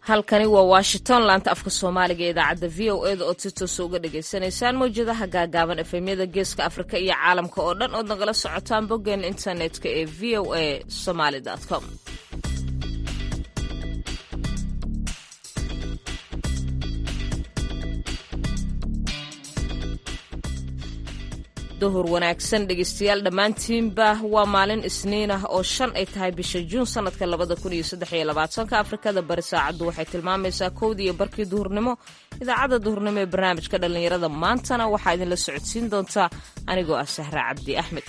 halkani waa washington laanta afka soomaaliga ee idaacadda v o eda ood si toosa uga dhagaysanaysaan mawjadaha gaagaaban efemyada geeska afrika iyo caalamka oo dhan ood nagala socotaan boggeena internetka ee v o a somaly com duhur wanaagsan dhegeystayaal dhammaantiinba waa maalin isniin ah oo shan ay tahay bisha juun sanadka labada kun iyo saddex iyo labaatanka afrikada bari saacaddu waxay tilmaamaysaa kowdii iyo barkii duhurnimo idaacadda duhurnimo ee barnaamijka dhallinyarada maantana waxaa idinla socodsiin doontaa anigoo ah sahra cabdi axmed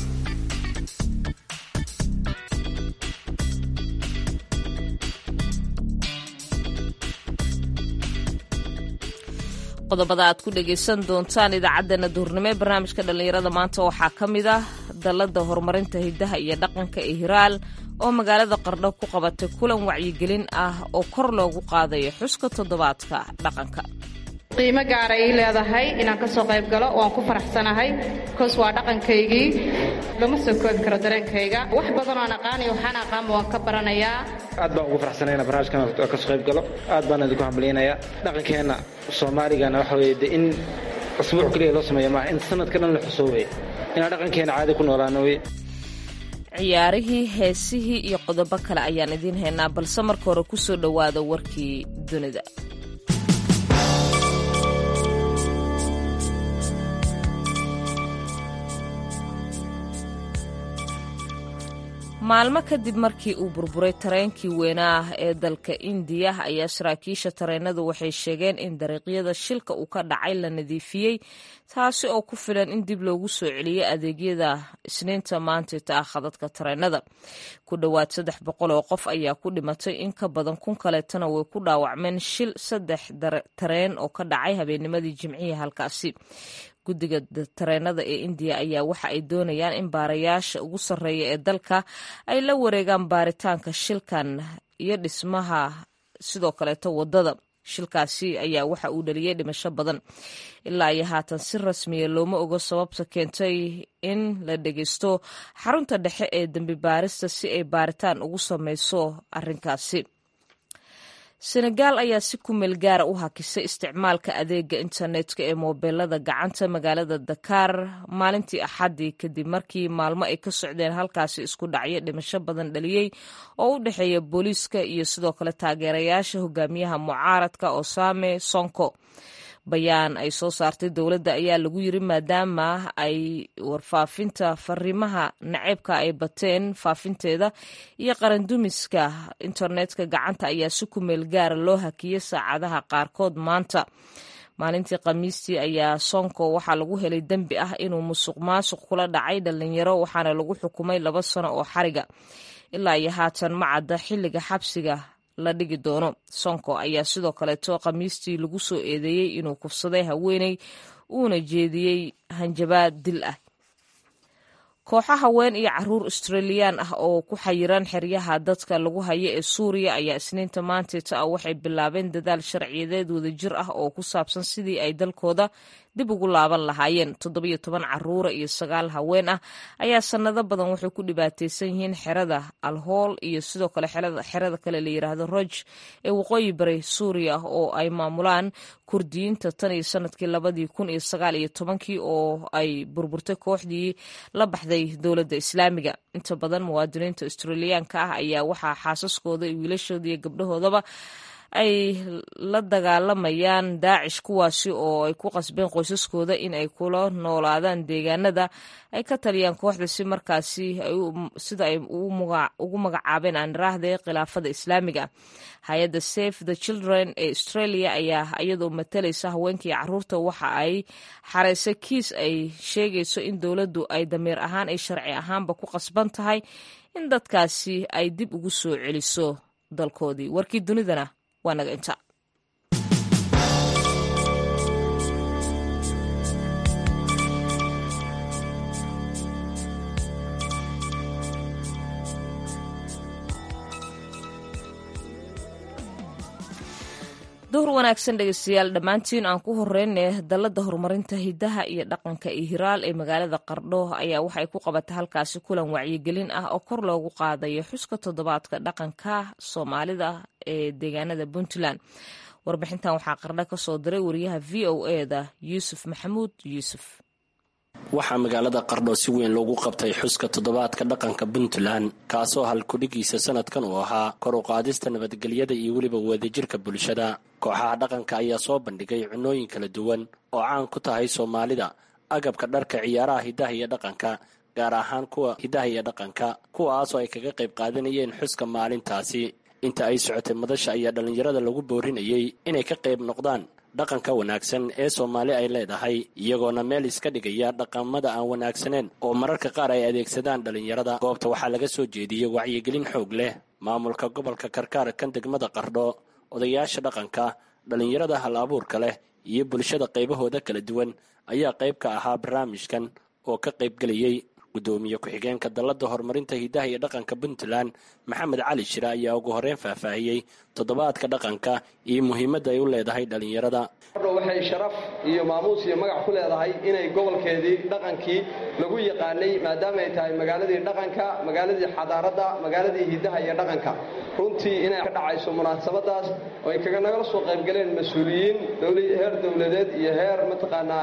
qodobada aad ku dhegaysan doontaan idaacaddeenna duhurnimo ee barnaamijka dhallinyarada maanta waxaa ka mid ah dalladda horumarinta hiddaha iyo dhaqanka ee hiraal oo magaalada qardho ku qabatay kulan wacyigelin ah oo kor loogu qaadayo xuska toddobaadka dhaqanka qiimo gaara ii leedahay inaan ka soo qayb galo waan ku faraxsanahay bikoos waa dhaqankaygii lama soo koobi karo dareenkayga wax badanoo aan aqaanayo waxaan aqaanba waan ka baranayaa aad baan ugu faraxsanay inaan barnaamijkan ka soo qayb galo aad baan idinku hambaliyanayaa dhaqankeenna soomaaligana waxa weeye de in usbuuc keliya loo sameeyo maaha in sanadka dhan la xusoobay inaan dhaqankeena caadi ku noolaano wey ciyaarihii heesihii iyo qodobo kale ayaan idiin haynaa balse marka hore ku soo dhowaada warkii dunida maalmo kadib markii uu burburay tareenkii weynaa ee dalka indiya ayaa saraakiisha tareenadu waxay sheegeen in dariiqyada shilka uu ka dhacay la nadiifiyey taasi oo ku filan in dib loogu soo celiyey adeegyada isniinta maantayta ah khadadka tareenada ku dhowaad saddex boqol oo qof ayaa ku dhimatay in ka badan kun kaleetana way ku dhaawacmeen shil saddex tareen oo ka dhacay habeennimadii jimcihii halkaasi guddiga tareenada ee indiya ayaa waxa ay doonayaan in baarayaasha ugu sarreeya ee dalka ay la wareegaan baaritaanka shilkan iyo dhismaha sidoo kaleeto waddada shilkaasi ayaa waxa uu dhaliyey dhimasho badan ilaa iyo haatan si rasmiya looma ogo sababta keentay in la dhegeysto xarunta dhexe ee dembi baarista si ay baaritaan ugu sameyso arrinkaasi senegaal ayaa si ku meel gaara u hakisay isticmaalka adeega internetka ee moobeelada gacanta magaalada dakaar maalintii axaddii kadib markii maalmo ay ka socdeen halkaasi isku dhacyo dhimasho badan dhaliyey oo u dhexeeya booliiska iyo sidoo kale taageerayaasha hogaamiyaha mucaaradka osame sonko bayaan ay soo saartay dowladda ayaa lagu yiri maadaama ay warfaafinta fariimaha naceebka ay bateen faafinteeda iyo qarandumiska internetka gacanta ayaa si ku meel gaara loo hakiyey saacadaha qaarkood maanta maalintii khamiistii ayaa sonko waxaa lagu helay dembi ah inuu musuq maasuq kula dhacay dhalinyaro waxaana lagu xukumay laba sano oo xariga ilaa iyo haatan ma cadda xilliga xabsiga la dhigi doono sonko ayaa sidoo kaleeto khamiistii lagu soo eedeeyey inuu kufsaday haweeney uuna jeediyey hanjabaad dil ah kooxo haween iyo caruur australiyaan ah oo ku xayiran xeryaha dadka lagu hayo ee suuriya ayaa isniinta maanteeta ah waxay bilaabeen dadaal sharciyadeed wadajir ah oo ku saabsan sidii ay dalkooda dib ugu laaban lahaayeen toddobiyo toban caruura iyo sagaal haween ah ayaa sannado badan waxay ku dhibaataysan yihiin xerada alhool iyo sidoo kale xerada kale la yiraahdo roj ee waqooyi bari suuriya oo ay maamulaan kurdiyiinta tan iyo sanadkii labadii kun iyo sagaal iyo tobankii oo ay burburtay kooxdii la baxday dowladda islaamiga inta badan muwaadiniinta australiyaanka ah ayaa waxaa xaasaskooda iyo wiilashooda iyo gabdhahoodaba ay la dagaalamayaan daacish kuwaasi oo ay ku qasbeen qoysaskooda in ay kula noolaadaan deegaanada ay ka taliyaan kooxda si markaasi sida ay ugu magacaabeen aaniraahde khilaafada islaamiga hay-adda safe the children ee australia ayaa iyadoo matalaysa haweenkii caruurta waxa ay xareysay kiis ay sheegayso in dowladdu ay damiir ahaan ay sharci ahaanba ku qasban tahay in dadkaasi ay dib ugu soo celiso dalkoodii warkii dunidana waa naga inta duhur wanaagsan dhegeystayaal dhammaantiin aan ku horeyne dalladda horumarinta hiddaha iyo dhaqanka iyo hiraal ee magaalada qardho ayaa waxay ku qabatay halkaasi kulan wacyigelin ah oo kor loogu qaadayo xuska toddobaadka dhaqanka soomaalida ee deegaanada puntland warbixintan waxaa qardho ka soo diray wariyaha v o eda yuusuf maxamuud yuusuf waxaa magaalada qardho si weyn loogu qabtay xuska toddobaadka dhaqanka puntland kaasoo halkudhigiisa sanadkan uu ahaa kor u qaadista nabadgelyada iyo weliba wadajirka bulshada kooxaha dhaqanka ayaa soo bandhigay cunooyin kala duwan oo caan ku tahay soomaalida agabka dharka ciyaaraha hiddaha iyo dhaqanka gaar ahaan kuwa hiddaha iyo dhaqanka kuwaasoo ay kaga qayb qaadanayeen xuska maalintaasi inta ay socotay madasha ayaa dhallinyarada lagu boorinayay inay ka qayb noqdaan dhaqanka wanaagsan ee soomaali ay leedahay iyagoona meel iska dhigaya dhaqamada aan wanaagsaneyn oo mararka qaar ay adeegsadaan dhallinyarada goobta waxaa laga soo jeediyey wacyigelin xoog leh maamulka gobolka karkaar kan degmada qardho odayaasha dhaqanka dhallinyarada hal abuurka leh iyo bulshada qaybahooda kala duwan ayaa qayb ka ahaa barnaamijkan oo ka qaybgelayay gudoomiye ku-xigeenka dallada horumarinta hiddaha iyo dhaqanka puntland maxamed cali shire ayaa ugu horreyn faahfaahiyey toddobaadka dhaqanka iyo muhiimadda ay u leedahay dhallinyarada qardho waxay sharaf iyo maamuus iyo magac ku leedahay inay gobolkeedii dhaqankii lagu yaqaanay maadaama ay tahay magaaladii dhaqanka magaaladii xadaaradda magaaladii hiddaha iyo dhaqanka runtii inay ka dhacayso munaasabadaas oo ay kaga nagala soo qaybgaleen mas-uuliyiin heer dowladeed iyo heer mataqaanaa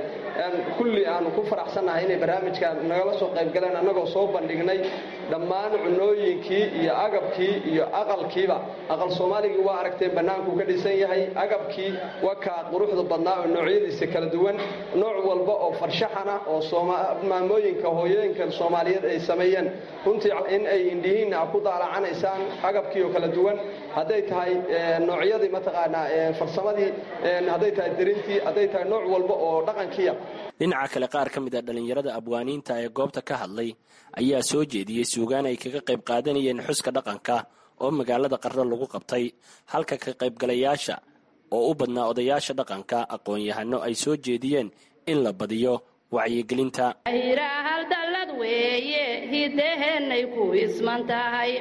kulli aanu ku faraxsannahay inay barnaamijka nagala soo qaybgaleen annagoo soo bandhignay dhammaan cunooyinkii iyo agabkii iyo aqalkiiba aqal soomaaligii waa aragteen bannaankuu ka dhisan yahay agabkii waa kaa quruxda badnaa oo noocyadiisa kala duwan nooc walba oo farshaxana oo maamooyinka hooyooyinka soomaaliyeed ay sameeyeen runtii in ay indhihiinna ku daalacanaysaan agabkii oo kala duwan hadday tahay noocyadii mataqaanaa farsamadii hadday tahay dirintii hadday tahay nooc walba oo dhaqankiia dhinaca kale qaar ka mid a dhallinyarada abwaaniinta ee goobta ka hadlay ayaa soo jeediyey suugaan ay kaga qayb qaadanayeen xuska dhaqanka oo magaalada qardho lagu qabtay halka ka qaybgalayaasha oo u badnaa odayaasha dhaqanka aqoon-yahano ay soo jeediyeen in la badiyo wacyigelinta hal dallad weeye hiddaheenay ku isman tahay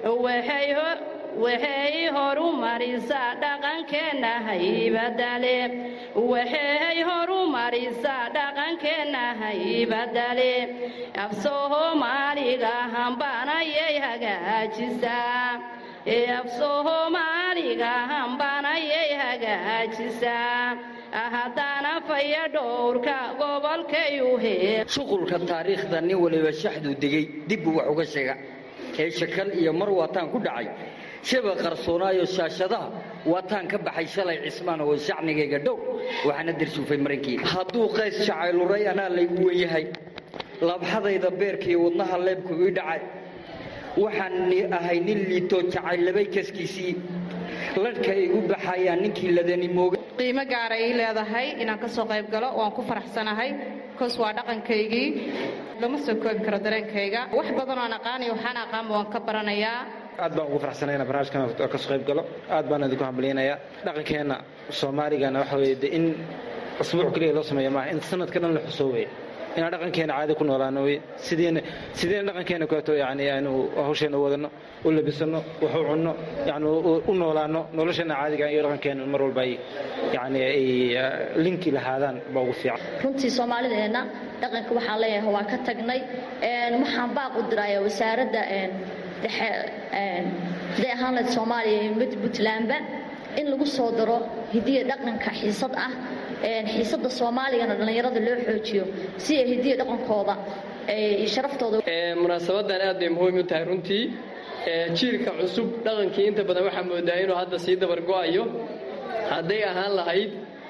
waxay horu marisaa dhaqankeenna haybadale waxay horu marisaa dhaqankeenna haybadale af soomaaliga hambanayay hagaajisaa af soomaaliga hambanayay hagaajisaa haddana faya dhowrka gobolkay u hee shuqulka taariikhda nin waliba shaxduu degay dibbuu wax uga sheega ee shakal iyo mar waataan ku dhacay shaba qarsoonaayo shaashadaha waataan ka baxay shalay cismaan oo shacnigayga dhow waxaana darsuufay marankii hadduu qays jacayluray anaa laygu wen yahay labxadayda beerkaiyo wadnaha leebku ii dhacay waxaan ahay nin liitoo jacayllabay kaskiisii ladhka igu baxayaa ninkii ladani mooga qiimo gaara ii leedahay inaan ka soo qayb galo waan ku faraxsanahay koos waa dhaqankaygii lama soo koobi karo dareenkayga wax badan oan aqaanayo waxaan aqaanba waan ka baranayaa aad baan ugu faraxsanayna barnaamijkan kasoo qayb galo aad baan idinku hambaliynayaa dhaqankeenna soomaaligana waxa weye de in asbuuc keliya loo sameeya maaha in sanadka dhan la xusoobay inaan dhaqankeena caadi ku noolaano wey sidiina sidiina dhaqankeena kaleeto yani aanu hawsheena u wadano u labisano wax u cunno yani u noolaano nolosheena caadiga iyo dhaqankeena mar walba ay yani ay linki lahaadaan baa ugu fiican runtii soomaalideenna dhaqanka waxaan leeyahay waa ka tagnay waxaan baaq u diraya wasaaradda dhexe haday ahaan lahayd soomaaliya iyo mid puntlandba in lagu soo daro hidiya dhaqanka xiisad ah xiisada soomaaligana dhallinyarada loo xoojiyo si ay hidiya dhaqankooda iyo sharaftooda munaasabadan aad bay muhiim u tahay runtii jiilka cusub dhaqankii inta badan waxaa moodaa inuu hadda sii dabar go'ayo hadday ahaan lahayd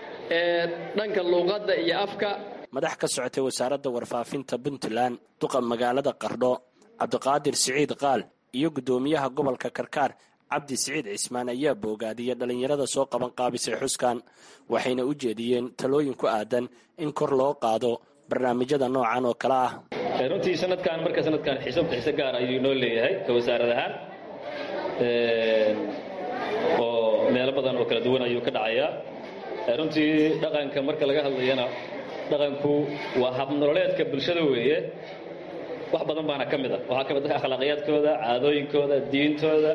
dhanka luuqadda iyo afka madax ka socotay wasaaradda warfaafinta puntland duqa magaalada qardho cabdiqaadir siciid qaal iyo guddoomiyaha gobolka karkaar cabdi siciid cismaan ayaa boogaadiyay dhallinyarada soo qaban qaabisay xuskan waxayna u jeediyeen talooyin ku aadan in kor loo qaado barnaamijyada noocan oo kale ah runtii sanadkan marka sanadkan xiisab xiise gaar ayuu noo leeyahay ka wasaarad ahaan oo meelo badan oo kala duwan ayuu ka dhacayaa runtii dhaqanka marka laga hadlayana dhaqanku waa habnololeedka bulshada weeye wax badan baana ka mid a waxaa ka mid ah akhlaaqiyaadkooda caadooyinkooda diintooda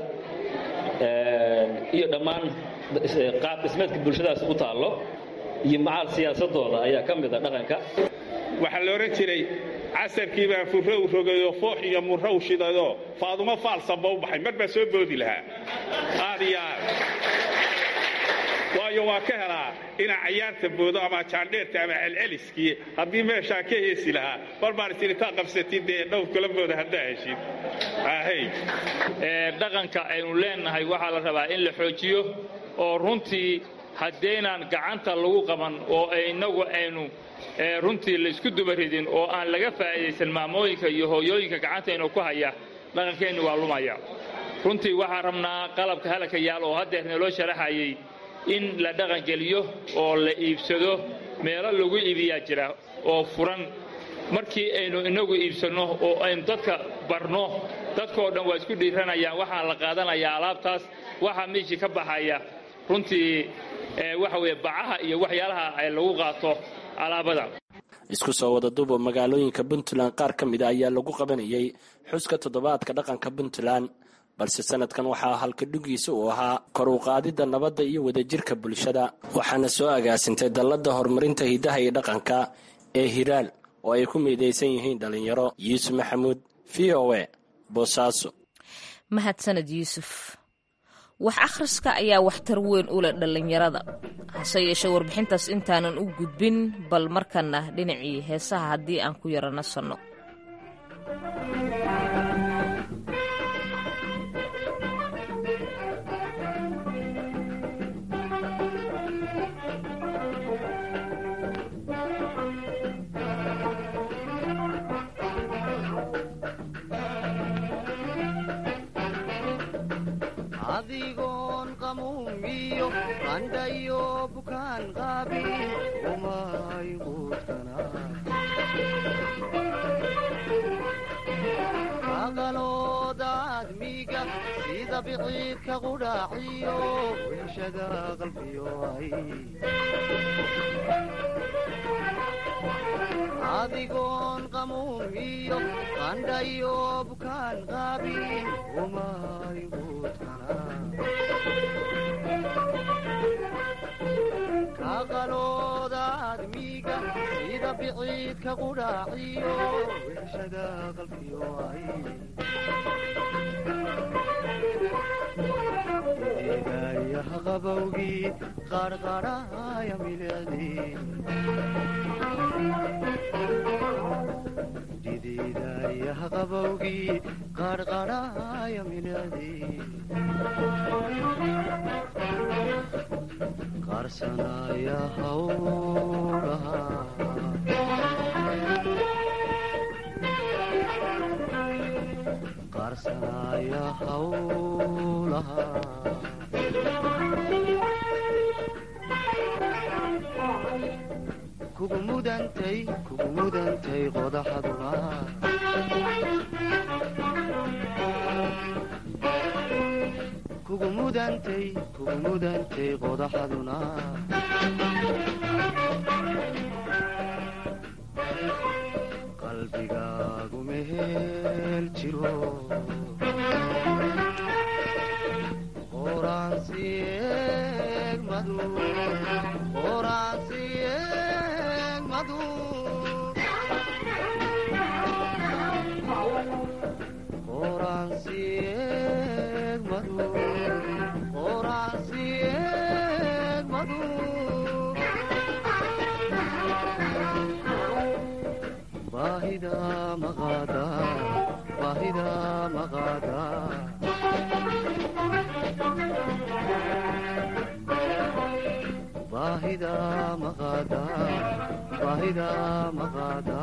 iyo dhammaan qaab dhismeedka bulshadaas u taallo iyo macaal siyaasadooda ayaa ka mid a dhaqanka waxaa la odhan jiray casarkiibaa furrow rogayo foox iyo murrow shidayoo faadumo faalsanba u baxay mar baa soo boodi lahaa aad iyo aad waayo waa ka helaa inaa cayaarta boodo ama jaandheerta ama celceliskii haddii meeshaa ka heesi lahaa mar baan is intaa qabsatid dee dhowr kula booda haddaa heshid ahey dhaqanka aynu leenahay waxaa la rabaa in la xoojiyo oo runtii haddaynaan gacanta lagu qaban oo innagu aynu runtii laysku dubaridin oo aan laga faa'iidaysan maamooyinka iyo hooyooyinka gacantaynu ku haya dhaqankeennu waa lumaya runtii waxaan rabnaa qalabka halaka yaal oo haddeer naloo sharaxayay in la dhaqangeliyo oo la iibsado meelo lagu iibiyaa jira oo furan markii aynu inagu iibsanno oo aynu dadka barno dadkoo dhan waa isku dhiiranayaan waxaa la qaadanayaa alaabtaas waxaa meeshii ka baxaya runtii waxa weye bacaha iyo waxyaalaha ay lagu qaato alaabada isku soo wada duuba magaalooyinka puntland qaar ka mida ayaa lagu qabanayay xuska toddobaadka dhaqanka puntland balse sanadkan waxaa halkadhugiisa uu ahaa kor u qaadidda nabadda iyo wadajirka bulshada waxaana soo agaasintay dalladda horumarinta hiddaha iyo dhaqanka ee hiraal oo ay ku midaysan yihiin dhallinyaro yuusuf maxamuud v o e boosaaso mahadsaned yuusuf wax akhriska ayaa waxtar weyn u leh dhallinyarada hase yeeshee warbixintaas intaanan u gudbin bal markana dhinacii heesaha haddii aan ku yaro nasanno adigoon qamuumiyo qandhayo bukaan qaabin umay quudkanaaqalooda admiga sida biciidka qudhaaciyo weeshada qalbiyo ay adigoon qamuumiyo qandhayo bukaan qaabin umay kaqalooda admiga sida biciidka qudhaaciyo weeshada qalbiyo ay eegayaha qabowgii qarqarhaya milicdii didiidayaha qabowgii qarqarhaya milicdii qarsanaya hawlaha qarsanaya hawlaha kugu mudantay kugu mudantay qodaxaduna kugu mudantay kugu mudantay qodaxaduna qalbigaagu mehel jiro qoraansiyeegmadu qoraansiyeegmadu qoraansiyeegmadu qoraansiyeegmadu baahida maqaada baahida maqaada baahida maqaada baahida maqaada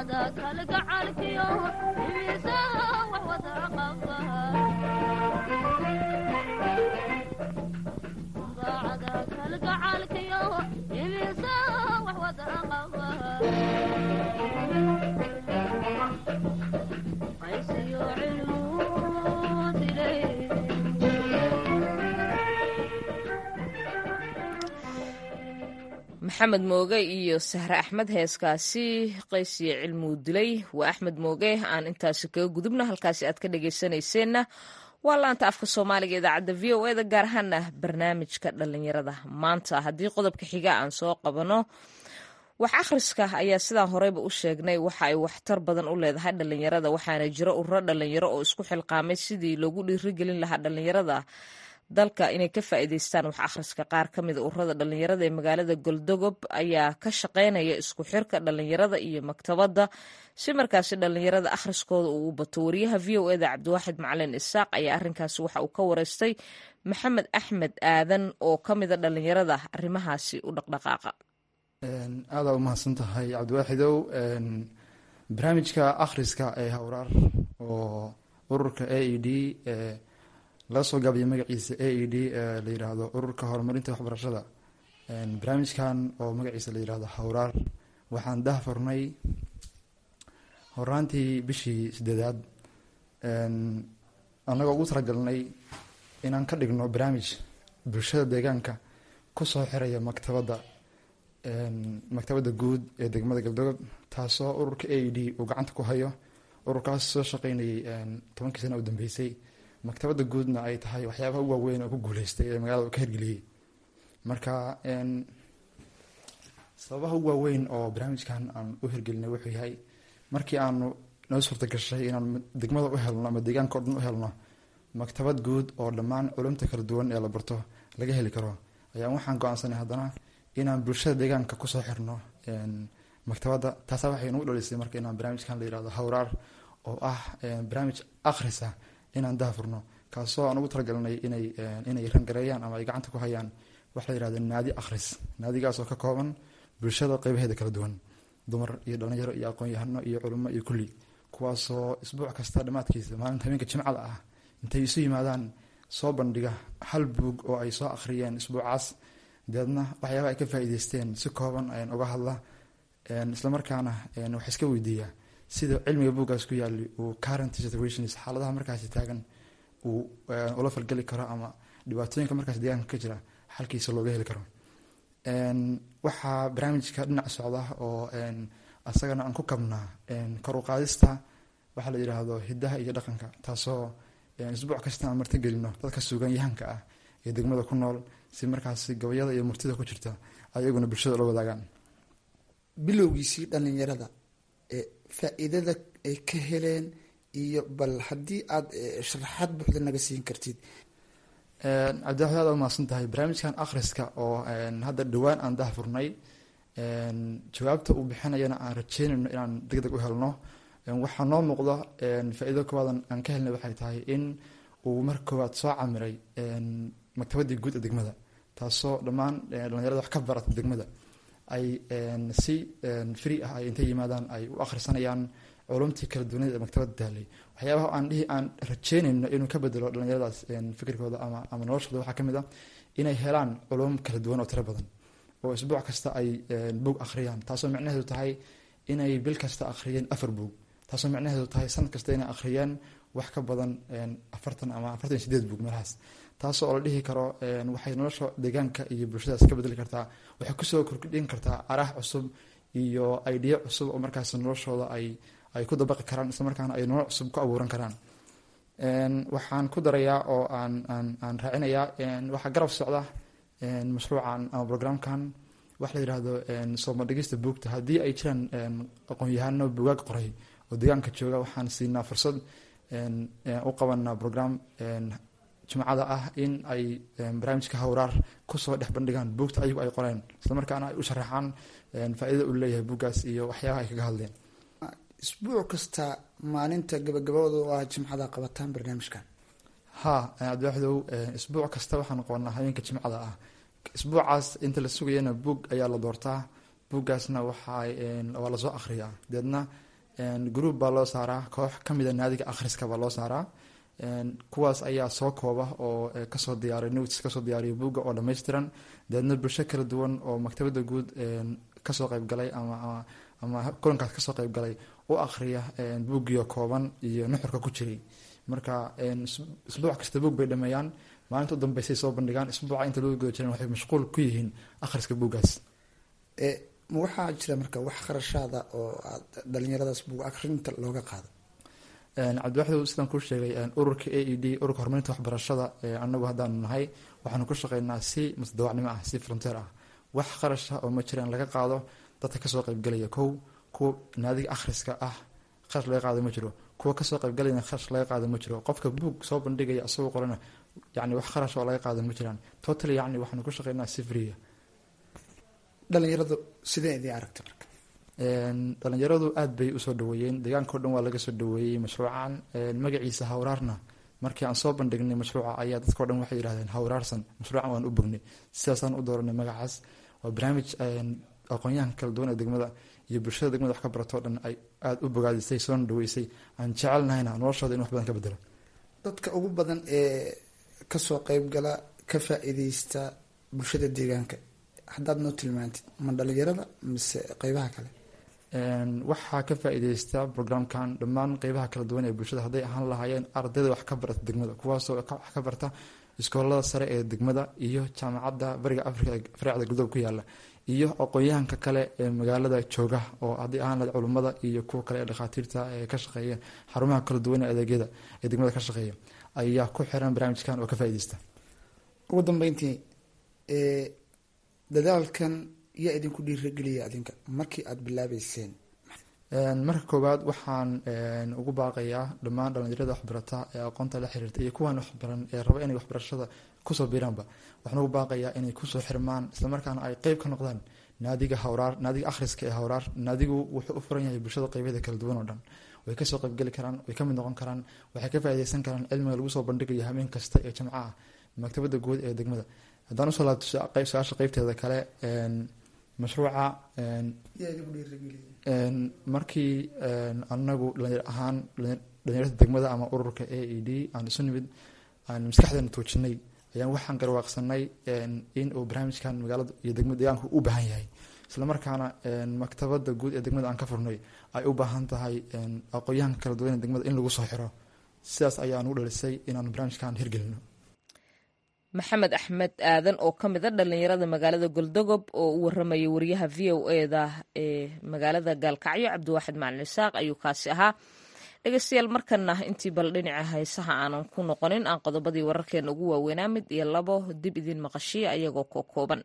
maxamed mooge iyo sahre axmed heeskaasi qaysiyo cilmuu dilay waa axmed mooge aan intaasi kaga gudubna halkaasi aad ka dhagaysanayseena waa laanta afka soomaaliga idaacadda v o eda gaar ahaana barnaamijka dhalinyarada maanta haddii qodobka xiga aan soo qabano wax akhriska ayaa sidaan horeyba u sheegnay waxa ay waxtar badan u leedahay dhalinyarada waxaana jiro ururo dhalinyaro oo isku xilqaamay sidii loogu dhiirigelin lahaa dhalinyarada dalka inay ka faa'iidaystaan wax akhriska qaar ka mida ururada dhalinyarada ee magaalada goldogob ayaa ka shaqaynaya isku xirka dhalinyarada iyo maktabadda si markaasi dhalinyarada akhriskooda uu u bato wariyaha v o eda cabdiwaaxid macalin isaaq ayaa arrinkaasi waxa uu ka wareystay maxamed axmed aadan oo ka mida dhalinyarada arrimahaasi u dhaqdhaqaaqa aadaa u mahadsan tahay cabdiwaaxidow barnaamijka akhriska ee hawraar oo ururka a e d laga soo gaabiyo magaciisa a e d la yiraahdo ururka horumarinta waxbarashada barnaamijkan oo magaciisa la yirahdo hawraar waxaan dahfurnay horaantii bishii sideedaad annagoo ugu talagalnay inaan ka dhigno barnaamij bulshada deegaanka kusoo xiraya maktabadda maktabadda guud ee degmada galdogob taasoo ururka a e d uu gacanta ku hayo ururkaas soo shaqeynayay tobankii sana u dambeysay maktabadda guudna ay tahay waxyaabaha u waaweyn oo ku guuleystay ee magaalada ka hirgeliyey marka sababaha u waaweyn oo barnaamijkan aan u hirgelinay wuxuu yahay markii aanu noo suurta gashay inaan degmada u helno ama deegaanka o dhan u helno maktabad guud oo dhammaan culumta kala duwan ee la barto laga heli karo ayaa waxaan go-aansanay haddana inaan bulshada deegaanka kusoo xirno maktabadda taasa waxay nagu dhalisay marka inaan barnaamijkan la yirahdo hawraar oo ah barnaamij akhrisa inaan dahfurno kaasoo aan ugu talagalnay inay inay rangareeyaan ama ay gacanta ku hayaan waxa la yirahdo naadi akhris naadigaasoo ka kooban bulshada qeybaheeda kala duwan dumar iyo dhalinyaro iyo aqoon-yahano iyo culimo iyo kulli kuwaasoo isbuuc kasta dhammaadkiisa maalinta habeenka jimcada ah intay isu yimaadaan soo bandhiga hal buug oo ay soo akhriyeen isbuucaas deedna waxyaaba ay ka faa'iideysteen si kooban ayaan uga hadla islamarkaana wax iska weydiiya sida cilmiga buuggaas ku yaali uu current situations xaaladaha markaasi taagan uu ula falgeli karo ama dhibaatooyinka markaas deegaanka ka jira xalkiisa looga heli karo waxaa barnaamijka dhinac socda oo asagana aan ku kabnaa kor u qaadista waxaa la yidhaahdo hidaha iyo dhaqanka taasoo isbuuc kasta aan martigelino dadka suuganyahanka ah ee degmada ku nool si markaasi gabayada iyo murtida ku jirta ayaguna bulshada la wadaagaan bilowgiisii dhalinyarada faa-iidada ay ka heleen iyo bal haddii aada sharaxaad buuxda naga siin kartid cabdiwaxid aad umahadsan tahay barnaamijkan akhriska oo hadda dhowaan aan dahfurnay jawaabta uu bixinayana aan rajeynayno inaan deg deg u helno waxaa noo muuqda faa-iido koowaad aan ka helnay waxay tahay in uu marka koowaad soo camiray maktabaddii guud ee degmada taasoo dhammaan dhalinyarada wax ka barata degmada ay si free ah ay intay yimaadaan ay u akhrisanayaan culumtii kala duwaneed ee maktabadda taalay waxyaabaha aan dhihi aan rajeynayno inuu ka bedelo dhalinyaradaas fikirkooda ama ama noloshooda waxaa kamid ah inay helaan culum kala duwan oo tiro badan oo isbuuc kasta ay buug akhriyaan taasoo micnaheedu tahay inay bil kasta akhriyeen afar buug taasoo micnaheedu tahay sanad kasta inay akhriyeen wax ka badan afartan ama afartan iyo sideed buug meelahaas taasoo oo la dhihi karo waxay nolosha deegaanka iyo bulshadaas ka bedeli kartaa waxay kusoo kordhin kartaa araah cusub iyo idea cusub oo markaas noloshooda ay ay ku dabaqi karaan islamarkaana ay nolol cusub ku abuuran karaan waxaan ku darayaa oo aan aan aan raacinayaa waxaa garab socda mashruucan ama programkan waxa la yidhaahdo sooma dhigista buugta haddii ay jiraan aqoon-yahano bugaag qoray oo deegaanka jooga waxaan siinaa fursad u qabanaa program jimcada ah in ay barnaamijka hawraar kusoo dhex bandhigaan buugta ayagu ay qoreen islamarkaana ay u sharaxaan faa-idada uu leeyahay buuggaas iyo waxyaabaha ay kaga hadleen isbuuc kasta maalinta gabagabadooda oo ah jimcada qabataan barnaamijkan ha cabdiwaxdow isbuuc kasta waxaan qoonaa habeenka jimcada ah isbuucaas inta la sugayana buug ayaa la doortaa buuggaasna waxaa waa lasoo akhriyaa deedna group baa loo saaraa koox kamida naadiga akhriska baa loo saaraa kuwaas ayaa soo kooba oo kasoo diyaariya notes kasoo diyaariya buugga oo dhammaystiran dabeedna bulsho kala duwan oo maktabada guud kasoo qeybgalay ama ama kulankaas kasoo qeybgalay u akhriya buuggiyo kooban iyo nuxurka ku jiray marka isbuuc kasta buug bay dhameeyaan maalinta u dambeysay soo bandhigaan isbuuca inta loo guda jiran waxay mashquul ku yihiin akhriska buuggaas ma waxaa jira marka wax kharashaada oo aad dhalinyaradaas buug akhrinta looga qaado cabdiwaxdow sidaan kuu sheegay ururka a e d ururka horumarinta waxbarashada anagu haddaanu nahay waxaanu ku shaqeynaa si musdawacnimo ah si fronteer ah wax qarasha oo ma jiraan laga qaado dadka kasoo qeybgalaya kow kuwa naadiga akhriska ah kharash laga qaado ma jiro kuwa kasoo qeybgalayana kharash laga qaado ma jiro qofka buug soo bandhigaya asagoo qorana yani wax kharash oo laga qaado ma jiraan total yani waxaanu ku shaqeynaa si freeya dhalinyaradu sidee idin aragta marka dhalinyaradu aada bay usoo dhaweeyeen deegaanka o dhan waa laga soo dhaweeyey mashruucan magaciisa hawraarna markii aan soo bandhignay mashruuca ayaa dadkao dhan waxay yidhahdeen hawraarsan mashruucan waan u bognay sidaasaan u dooranay magacaas waa barnaamij aqoonyahanka kala duwan ee degmada iyo bulshada degmada wax ka baratoo dhan ay aada u bogaadisay soona dhaweysay aan jecelnahayna noloshooda in wax badan ka bedelo dadka ugu badan ee kasoo qeybgala ka faa-iideysta bulshada deegaanka haddaad noo tilmaantid ma dhalinyarada mise qeybaha kale waxaa ka faa-iideysta programkan dhammaan qeybaha kala duwan ee bulshada hadday ahaan lahaayeen ardayda wax ka barata degmada kuwaasoo wax ka barta iskoolada sare ee degmada iyo jaamacadda bariga africa ee faraacda galdob ku yaala iyo aqoon-yahanka kale ee magaalada jooga oo hadday ahaan lahayd culummada iyo kuwa kale ee dhakhaatiirta ee ka shaqeeya xarumaha kala duwan ee adeegyada ee degmada ka shaqeeya ayaa ku xiran barnaamijkan oo ka faa-iideysta ugu dambeyntii dadaalkan yaa idinku dhiirageliya adinka markii aada bilaabeyseen marka koowaad waxaan ugu baaqayaa dhammaan dhalinyarada waxbarata ee aqoonta la xiriirta iyo kuwaan waxbaran ee raba inay waxbarashada kusoo biiraanba waxaan ugu baaqayaa inay kusoo xirmaan islamarkaana ay qeyb ka noqdaan naadiga hawraar naadiga akhriska ee hawraar naadigu wuxuu u furan yahay bulshada qeybyada kala duwan oo dhan way kasoo qeybgeli karaan way kamid noqon karaan waxay ka faa-ideysan karaan cilmiga lagu soo bandhigayo habeen kasta ee jamca ah maktabada guud ee degmada haddaan usoo laabto su-aasha qeybteeda kale mashruuca markii anagu dhalinyar ahaan dhalinyarada degmada ama ururka a e d aan isu nimid aan maskaxdeena tuujinay ayaan waxaan garwaaqsanay in uu barnaamijkan magaalada iyo degmada deegaanka u baahan yahay islamarkaana maktabada guud ee degmada aan ka furnay ay u baahan tahay aqoonyahanka kala duwan ee degmada in lagu soo xiro sidaas ayaan u dhalisay inaan barnaamijkan hirgelino maxamed axmed aadan oo ka mid a dhalinyarada magaalada goldogob oo u waramaya wariyaha v o eda ee magaalada gaalkacyo cabdiwaaxid macalin isaaq ayuu kaasi ahaa dhegeystayaal markana intii bal dhinaca haysaha aanan ku noqonin aan qodobadii wararkeena ugu waaweynaa mid iyo labo dib idiin maqashiya ayagoo ko kooban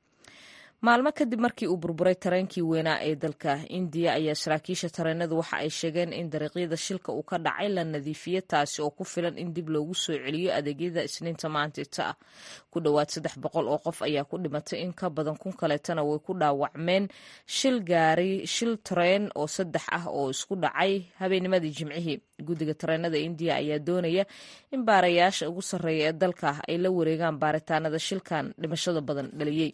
maalmo kadib markii uu burburay tareenkii weynaa ee dalka indiya ayaa saraakiisha tareenadu waxa ay sheegeen in dariiqyada shilka uu ka dhacay la nadiifiye taasi oo ku filan in dib loogu soo celiyo adeegyada isniinta maantita ah ku dhowaad saddex boqol oo qof ayaa ku dhimatay in ka badan kun kaleetana way ku dhaawacmeen shil gaari shil tareen oo saddex ah oo isku dhacay habeennimadii jimcihii guddiga tareenada indiya ayaa doonaya in baarayaasha ugu sarreeya ee dalka ay la wareegaan baaritaanada shilkan dhimashada badan dhaliyey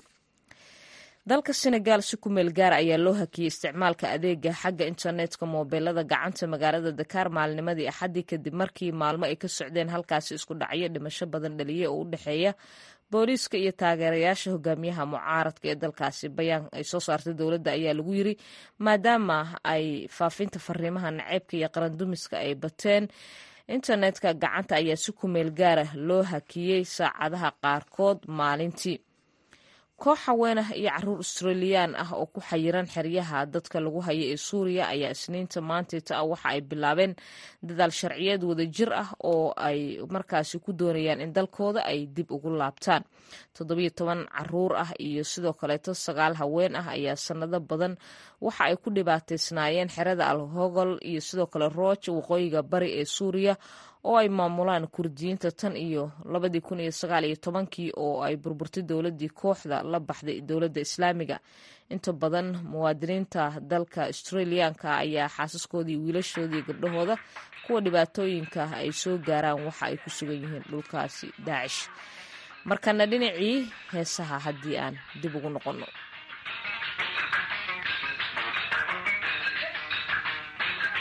dalka senegal si ku meel gaar ayaa loo hakiyey isticmaalka adeega xagga internetka moobeelada gacanta magaalada dakaar maalnimadii axaddii kadib markii maalmo ay ka socdeen halkaasi isku dhacyo dhimasho badan dhaliya oo u dhexeeya booliiska iyo taageerayaasha hogaamiyaha mucaaradka ee dalkaasi bayaan ay soo saartay dowladda ayaa lagu yiri maadaama ay faafinta fariimaha naceybka iyo qarandumiska ay bateen internetka gacanta ayaa si ku meel gaara loo hakiyey saacadaha qaarkood maalintii koox haween ah iyo caruur australiyaan ah oo ku xayiran xeryaha dadka lagu haya ee suuriya ayaa isniinta maantayta ah waxa ay bilaabeen dadaal sharciyeed wada jir ah oo ay markaasi ku doonayaan in dalkooda ay dib ugu laabtaan toddobiyo toban caruur ah iyo sidoo kaleeto sagaal haween ah ayaa sanado badan waxa ay ku dhibaataysnaayeen xerada alhogol iyo sidoo kale rooj waqooyiga bari ee suuriya oo ay maamulaan kurdiyiinta tan iyo labadii kun iyo sagaal iyo tobankii oo ay burburtay dowladii kooxda la baxday dowladda islaamiga inta badan muwaadiniinta dalka australiyaanka ayaa xaasaskoodii wiilashoodii gabdhahooda kuwa dhibaatooyinka ay soo gaaraan waxa ay ku sugan yihiin dhulkaasi daacish markana dhinacii heesaha haddii aan dib ugu noqonno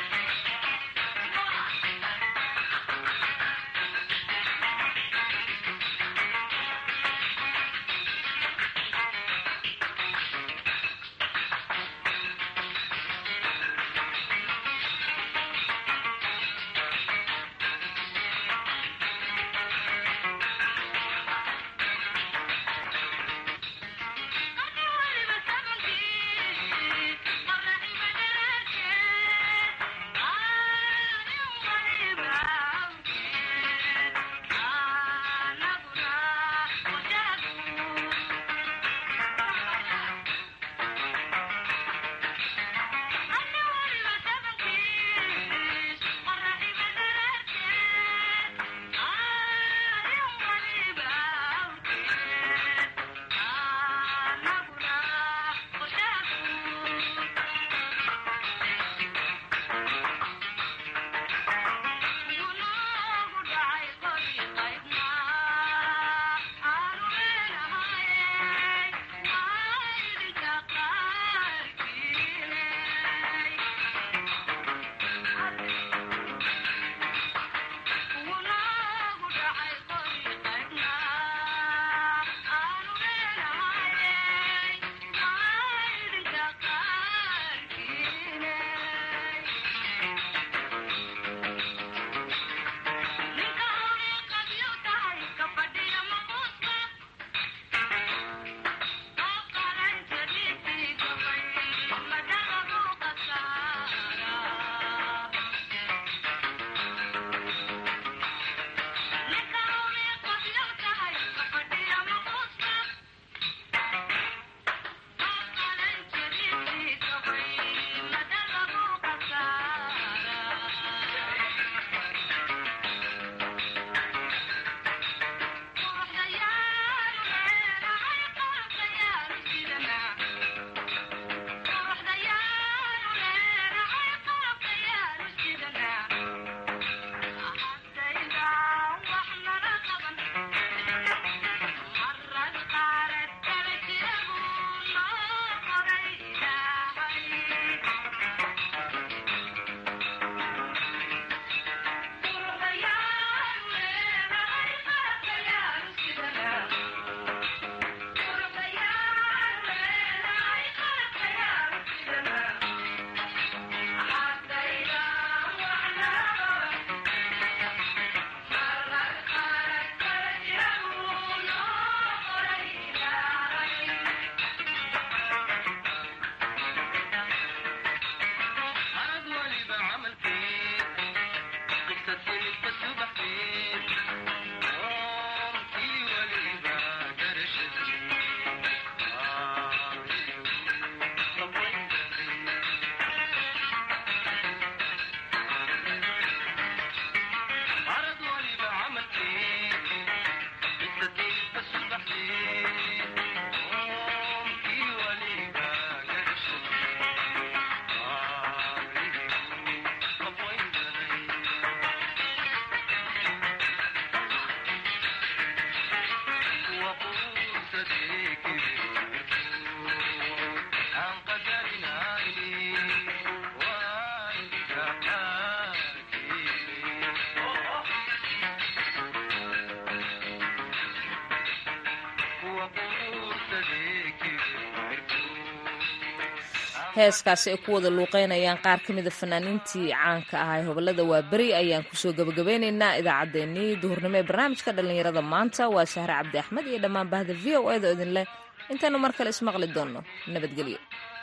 heeskaasi ay ku wada luuqeynayaan qaar ka mida fanaaniintii caanka ahaa ee hobolada waaberi ayaan kusoo gabagabeyneynaa idaacaddeenii duhurnimo ee barnaamijka dhallinyarada maanta waa sahre cabdi axmed iyo dhammaan bahda v o edo idin leh intaanu mar kale ismaqli doonno nabadgelyo